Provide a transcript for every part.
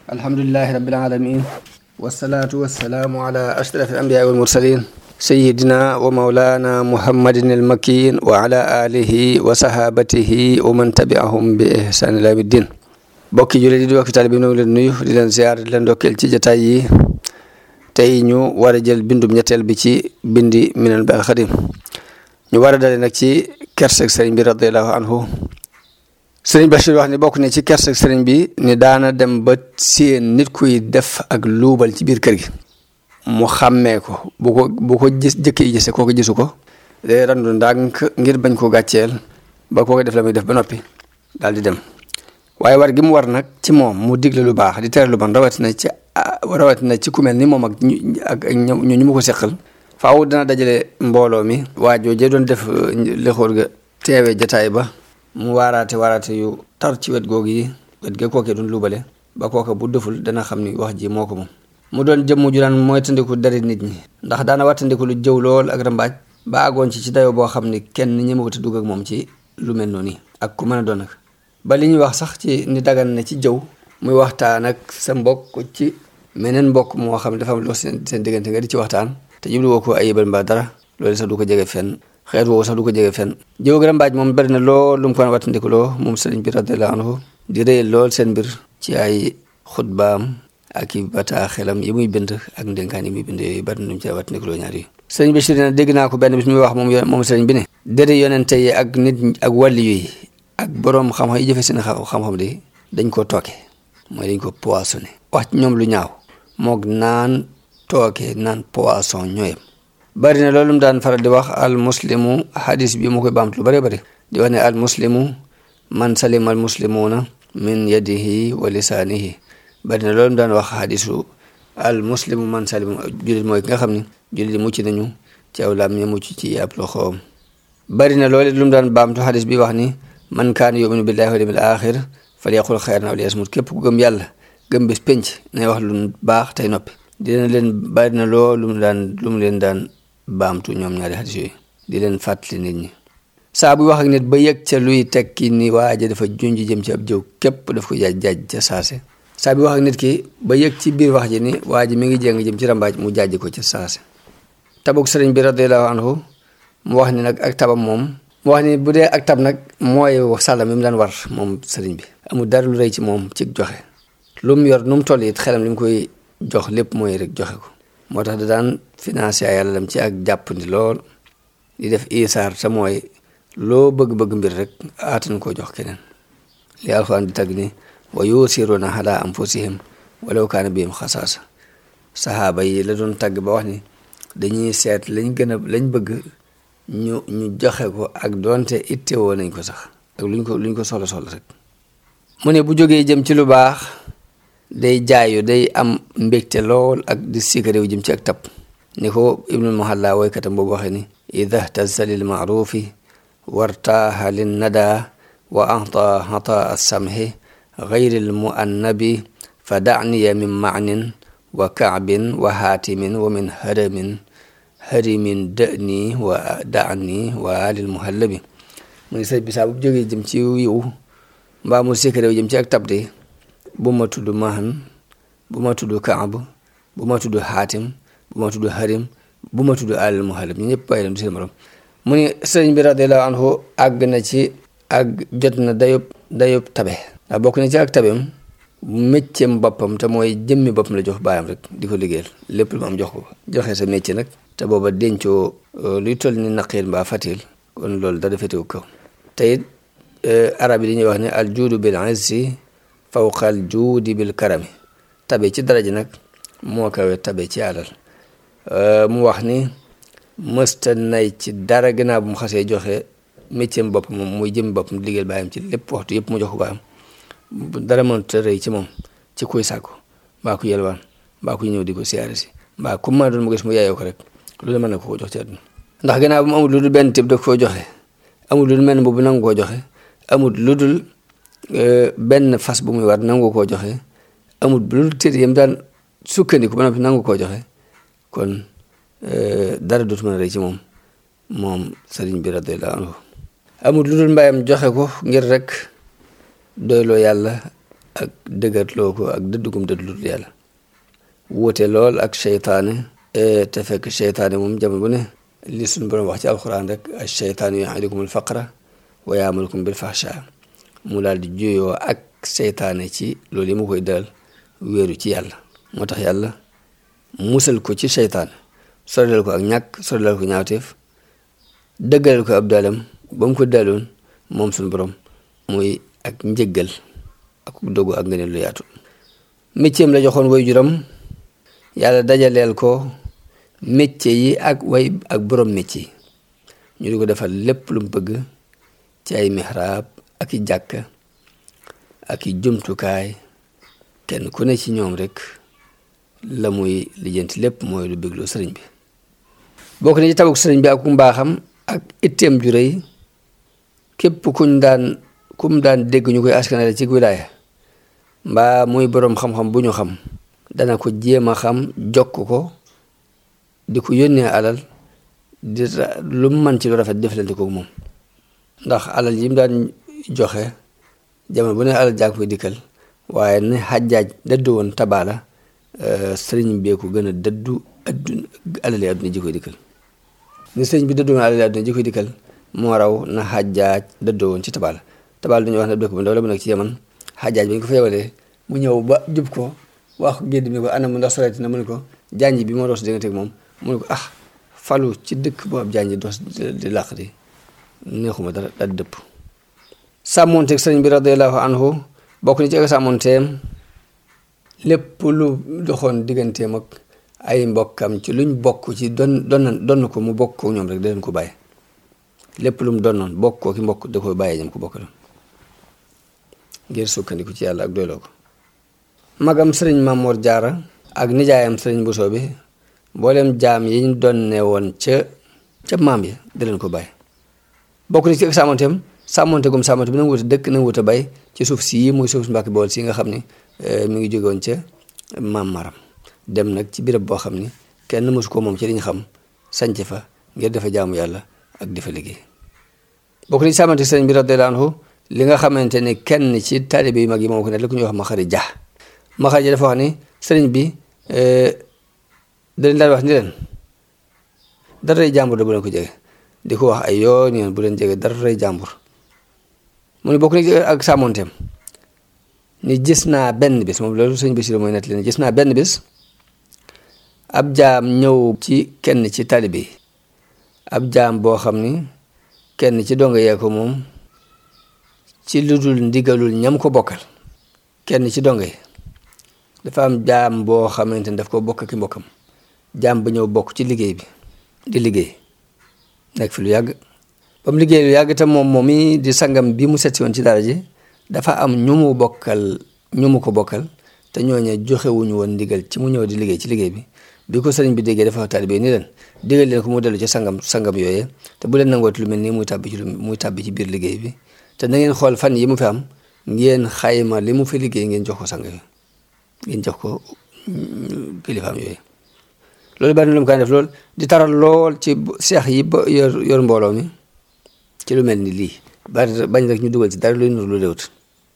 alhamdulilahi rabbil alamin wasalaatu wasalaamu ala ashraf al anbiya wal mursalin sayidina wa maulana muhammadin al makin wa ala alihi wa sahabatihi wa man tabiahum bi ihsan ila yawmiddin bokki jullit di bokki taalibe bi ñu ngi leen nuyu di leen ziar di leen ndokkeel ci jataay yi tey ñu war a jël bindum ñetteel bi ci bindi minan bi alxadim ñu war a dale nag ci kerseg sëriñ bi radiallahu anhu sëriñ Bachir wax ni bokk ne ci kerseg sëriñ bi ni daana dem ba séen nit kuy def ak luubal ci biir kër gi mu xàmmee ko bu ko bu ko gis jëkkee gise koo ko gisu ko day randu ndànk ngir bañ ko gàcceel ba koo ko def la muy def ba noppi daal di dem waaye war gi mu war nag ci moom mu digle lu baax di tere lu bon rawatina ci rawatina ci ku mel ni moom ak ñu ak ñu ñu mu ko seqal faaw dana dajale mbooloo mi waa jooje doon def lexóor ga teewee jataay ba mu waaraate waaraate yu tar ci wet googu yi wet ga kookee doon luubale ba kooka bu deful dana xam ni wax ji moo ko moom mu doon jëmm ju daan mooy tandiku dari nit ñi ndax daana wattandiku lu jëw lool ak rambaaj ba àggoon ci ci dayoo boo xam ni kenn ñemewut a dugg ak moom ci lu mel noonu ak ku mën a doon nag ba li ñuy wax sax ci ni dagan na ci jëw muy waxtaan ak sa mbokk ci meneen mbokk moo xam ne dafa am lu seen seen diggante nga di ci waxtaan te jublu woo ko ayibal mbaa dara loolu sax du ko jege fenn xeet woowu sax du ko jege fenn jëw ak rambaaj moom bari na lool lu mu ko wattandiku loo moom sëriñ bi radiyallahu anhu di rëyal lool seen mbir ci ay xutbaam ak i bataaxelam yi muy bind ak ndénkaan yi muy bind yooyu bari na lu mu ci wattandiku loo ñaar yi sëriñ Bachir na dégg naa ko benn bis muy wax moom moom sëriñ bi ne dëri yonente yi ak nit ak wàlli yi ak boroom xam-xam yi jëfe seen xam-xam di dañ ko tooke mooy dañ ko poissonné wax ci ñoom lu ñaaw moog naan tooke naan poisson ñooyam bari na loolu mu daan faral di wax al muslimu hadis bi mu koy baamtu lu bari bari di wax ne al muslimu man salima al muslimuna min yadihi wa lisaanihi bari na loolu mu daan wax hadisu al muslimu man salima jullit mooy ki nga xam ne jullit mucc nañu ci aw lam ñu mucc ci ab loxoom bari na loolu lu mu daan baamtu hadis bi wax ni man kaana yuminu billahi wal yawmil axir falyaqul xayran aw liyasmut képp ku gëm yàlla gëm bis penc nay wax lu baax tey noppi dina leen bari na loolu lu mu daan lu mu leen daan baamtu ñoom ñaari hadis yooyu di leen fàttali nit ñi saa buy wax ak nit ba yëg ca luy tekki ni waaja dafa junj jëm ci ab jëw képp daf ko jaaj jaaj ca saase saa buy wax ak nit ki ba yëg ci biir wax ji ni waa ji mi ngi jéng jëm ci rambaaj mu jaaj ko ca saase tabuk sëriñ bi radiallahu anhu mu wax ni nag ak tabam moom mu wax ni bu dee ak tab nag mooy sàllam mi mu daan war moom sëriñ bi amul dara lu rëy ci moom ci joxe lu mu yor nu mu toll it xelam li mu koy jox lépp mooy rek joxe ko moo tax da daan financé ay yàlla ci ak jàppandi lool di def isaar te mooy loo bëgg-bëgg mbir rek aatan koo jox keneen li alxuraan di tagg ni wa yusiruuna ala anfusihim walaw kaana bihim xasaasa saxaaba yi la doon tagg ba wax ni dañuy seet lañ gën a lañ bëgg ñu ñu joxe ko ak doonte ittewoo nañ ko sax ak luñ ko luñ ko soxla soxla rek mu ne bu jógee jëm ci lu baax day jaayu day am mbégte lool ak di sikaréew jëm ci ak tab ni ko ibnul muhalla woykatam boobu waxee ni ida htazza lil maarufi wartaaha lin nada wa ata hata samhi gayri l muannabi fa daniya min maanin wa kaabin wa haatimin wa min haramin harimin dani wa dani wa alil muhallabi mu ni sëñ bi saa bu jógee jëm ci yiw mbaa mu sikaréew jëm ci ak tab de bu ma tudd mahan bu ma tudd kaab bu ma tudd xaatim bu ma tudd harim bu ma tudd alal muhalab ñu ñëpp bàyyi leen du seen morom mu ni sëriñ bi radiallahu anhu àgg na ci ak jot na dayob dayob tabe ndax bokk na ci ak tabeem mécceem boppam te mooy jëmmi boppam la jox baayam rek di ko liggéeyal lépp lu mu am jox ko joxe sa métier nag te booba dencoo luy toll ni naqiil mbaa fatil kon loolu dara féetewu kaw te it arab yi dañuy wax ne al juudu bil izzi fawqal juudi bil karami tabe ci daraja nag moo kawe tabe ci alal mu wax ni mësta nay ci dara gannaaw bu mu xasee joxe métier bopp moom muy jëm boppam liggéeyal baayam ci lépp waxtu yëpp mu jox ko baayam dara mënut a rëy ci moom ci kuy sàkku mbaa ku yelwaan mbaa ku ñëw di ko siyaare si mbaa ku ma doon mu gis mu yaayoo ko rek loolu mën na ko ko jox ci àdduna ndax gannaaw bu mu amul lu dul benn tib da koo joxe amul lu dul mel boobu nangu koo joxe amul lu dul benn fas bu muy war nangu koo joxe amul lu dul téere yam daan sukkandiku ba noppi nangu koo joxe kon dara dootu mën a rëy ci moom moom sëriñ bi radiyallahu anhu amul lu dul mbayam joxe ko ngir rek doyloo yàlla ak dëgërloo ko ak dëddugum dëddlut yàlla wuute lool ak seytaane te fekk seytaane moom jamono bu ne li suñu borom wax ci alxuraan rek ak seytaane yu'idukum al-faqra wa ya'murukum bil fahsha mu daal di juyoo ak seytaane ci loolu yi mu koy dal wéeru ci yàlla moo tax yàlla musal ko ci seytaane sorelal ko ak ñàkk sorelal ko ñaawteef dëggalal ko ab dalam ba mu ko daloon moom suñu borom muy ak njëggal ak dogu ak ngëneel lu yaatu métier la joxoon way juram yàlla dajaleel ko métier yi ak way ak borom métier ñu di ko defal lépp lu mu bëgg ci ay mihraab ak i jàkka ak i jumtukaay kenn ku ne ci ñoom rek la muy lijjanti lépp mooy lu bégloo sëriñ bi bokk na ci tabuk sëriñ bi ak ku mbaaxam ak itteem ju rëy képp kuñ daan kum daan dégg ñu koy askanale ci wilaaya mbaa muy boroom xam-xam bu ñu xam dana ko jéem a xam jokk ko di ko yónnee alal di lu mu man ci lu rafet deflante ko moom ndax alal yi mu daan joxe jamono bu ne alal jaa ko fay dikkal waaye ne xàjjaaj dëddu woon tabaala sëriñ bee ko gën a dëddu adduna alali adduna ji koy dikkal ni sëriñ bi dëddu woon alali adduna ji koy dikkal moo raw na xàjjaaj dëddoo woon ci tabaala tabaala dañuy wax ne dëkk bu ndaw la mu nekk ci yaman xàjjaaj bi ñu ko fa yebalee mu ñëw ba jub ko wax gédd mi ko anam mu ndax soreeti na mu ne ko janj bi moo dox si diggante ak moom mu ne ko ah falu ci dëkk boo ab janj dox di làq di neexuma dara daal di dëpp sàmmonteeg sëriñ bi radiallahu anhu bokk ni ci ak sàmmonteem lépp lu doxoon digganteem ak ay mbokkam ci luñ bokk ci don don donn ko mu bokk ko ñoom rek da leen ko bàyyi lépp lu mu donnoon bokk ko ki mbokk da koy bàyyee ñam ko bokk la ngir sukkandiku ci yàlla ak doyloo ko magam sëriñ Mamoor Jaara ak nijaayam sëriñ Bousso bi mboolem jaam yi ñu doon ne woon ca ca maam yi da leen ko bàyyi bokk ni ci ak sàmmonteem sàmmonte gum sàmmonte bi na wut a dëkk na wut a bay ci suuf si muy suuf si Mbàkke Bawol si nga xam ni mi ngi jóge woon ca maam maram dem nag ci béréb boo xam ni kenn mësu ko moom ci liñ xam sanc fa ngir dafa jaamu yàlla ak dafa liggéey bokk ni ci sàmmonte sëriñ bi radiyallahu anhu li nga xamante ni kenn ci taalibe yu mag yi moom ko ne la ku ñuy wax Maxari Ja Maxari Ja dafa wax ni sëriñ bi dañ daan wax ni leen daray jàmbur da bu leen ko jege di ko wax ay yoon yoon bu leen jege daray jàmbur mu ne bokk ni ak sàmmonteem ni gis naa benn bis moom loolu sëñ Basiru mooy nett leen gis naa benn bis ab jaam ñëw ci kenn ci taalibe yi ab jaam boo xam ni kenn ci donga yee ko moom ci lu dul ndigalul ñam ko bokkal kenn ci donga yi dafa am jaam boo xamante ni daf ko bokk ki mbokkam jaam ba ñëw bokk ci liggéey bi di liggéey nekk fi lu yàgg ba mu liggéey lu yàgg te moom moom mi di sangam bi mu setsi woon ci dara ji dafa am ñu mu bokkal ñu mu ko bokkal te ñooñe joxewuñu woon ndigal ci mu ñëw di liggéey ci liggéey bi bi ko sëriñ bi déggee dafa taalibe ni leen digal leen ko mu dellu ci sangam sangam yooyee te bu leen nangooti lu mel nii muy tàbbi ci lu muy tàbbi ci biir liggéey bi te na ngeen xool fan yi mu fi am ngeen xayma li mu fi liggéey ngeen jox ko sang yooyu ngeen jox ko kilifaam yooyu loolu bari na lu mu kaan def lool di taral lool ci seex yi ba yor yor mbooloo mi ci lu mel ni lii bari bañ rek ñu dugal ci dara luy nur lu léwut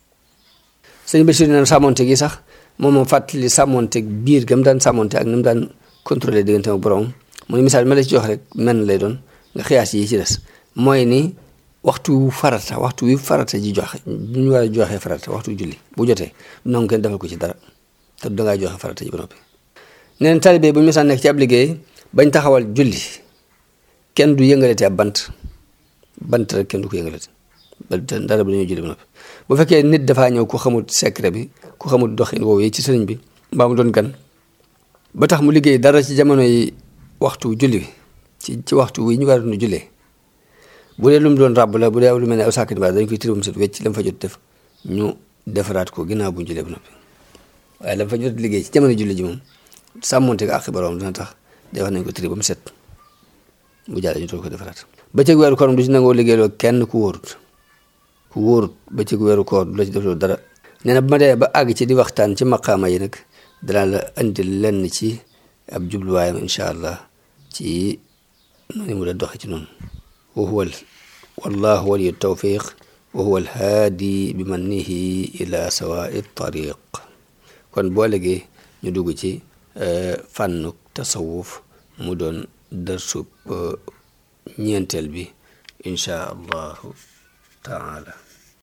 sëñ Bachir neen sàmmonte gi sax moom moom fàttali sàmmonte biir gam daan sàmmonte ak ni mu daan contrôler diggante ak borom mu ne misaal ma la ci jox rek menn lay doon nga xiyaas yi ci des mooy ni waxtu wu farata waxtu wi farata ji joxe bu ñu war a joxee farata waxtu julli bu jotee nangu kenn defal ko ci dara te dangaa joxe farata ji ba noppi neen taalibe bu ñu misaan nekk ci ab liggéey bañ taxawal julli kenn du yëngalati ab bant bant rek kenn du ko yëngalati ba dara bu dañoo julli ba noppi bu fekkee nit dafaa ñëw ku xamul secret bi ku xamul doxin woowu yi ci sëriñ bi mbaa mu doon gan ba tax mu liggéey dara ci jamono yi waxtu julli bi ci ci waxtu wi ñu war a doon jullee bu dee lu mu doon ràbb la bu dee lu mel ne aw sàkkat ba dañ koy tiri ba mu set wecc la mu fa jot def ñu defaraat ko ginnaaw bu ñu jullee ba noppi waaye la mu fa jot liggéey ci jamono julli ji moom sàmmonte ko àq borom dina tax defar nañ ko tiri ba mu set bu jàllee ñu toog ko defaraat bëccëg weeru koor du ci nangoo liggéeyloo kenn ku wóorut ku wóorut bëccëg weeru koor du la ci def loolu dara nee na bu ma demee ba àgg ci di waxtaan ci maqaama yi nag danaa la indi lenn ci ab jubluwaayam incha allah ci noonu mu la doxe ci noonu wa huwa wallahu waliyu tawfiq wa huwa alhaadi bi mannihi ila sawaai tariq kon boo léegi ñu dugg ci fànnu tasawuf mu doon dërsub ñeenteel bi inchaa allahu taala